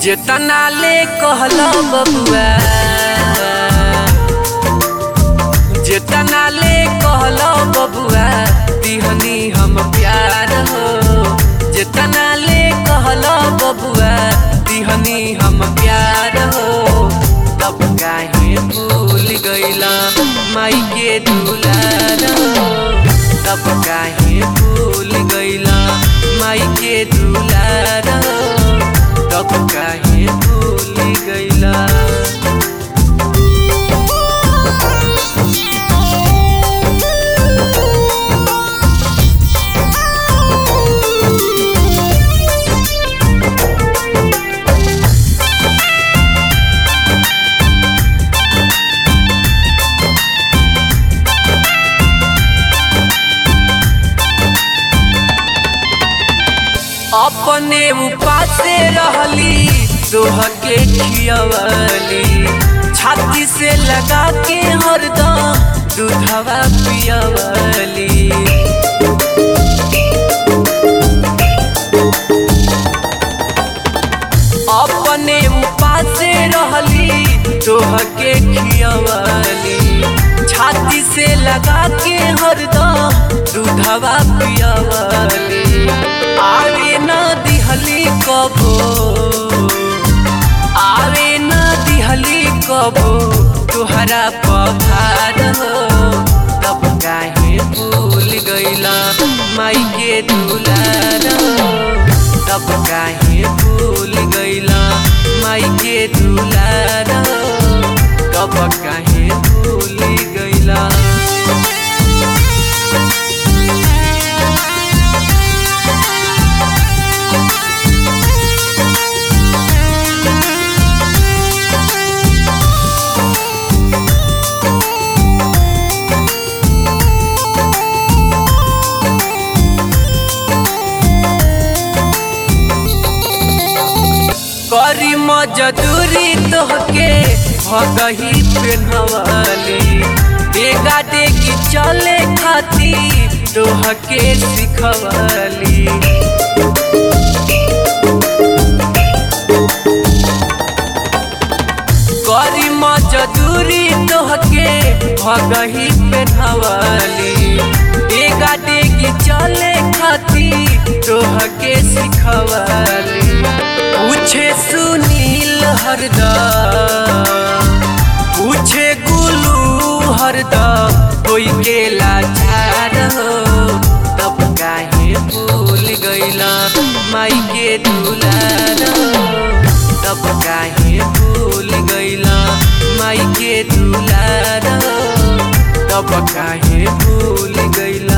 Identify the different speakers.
Speaker 1: जेतना ले कहला बबुआ जेतना ले कहला बबुआ दिहनी हम प्यार हो जेतना ले कहला बबुआ दिहनी हम प्यार हो तब काहे भूल गईला माई के दुलार हो तब काहे भूल गईला माई के दुलार हो तब काहे भूल गईला अपने उपासे रहली तोह के खियवली छाती से लगा के हरदम दूधवा पियवली अपने उपासे रहली तोह के खियवली छाती से लगा के हरदम दूधवा पियवली आवे न दिहली कबो आवे न दिहली कबो तुहरा पखार हो तब काहे भूल गईला माई के दुलार हो तब काहे भूल गईला माई के दुलार हो तब काहे भूल गईला करी मजदूरी तोहके भगही पेनहवाली बेगा देगी चले खाती तोहके सिखवाली करी मजदूरी तोहके भगही पेनहवाली बेगा देगी चले खाती तोहके सिखवाली पूछे सुनील हरदम पूछे गुलू हरदम कोई के लाचार हो तब काहे भूल गईला माई के दुलार हो तब काहे भूल गईला माई के दुलार हो तब काहे भूल गईला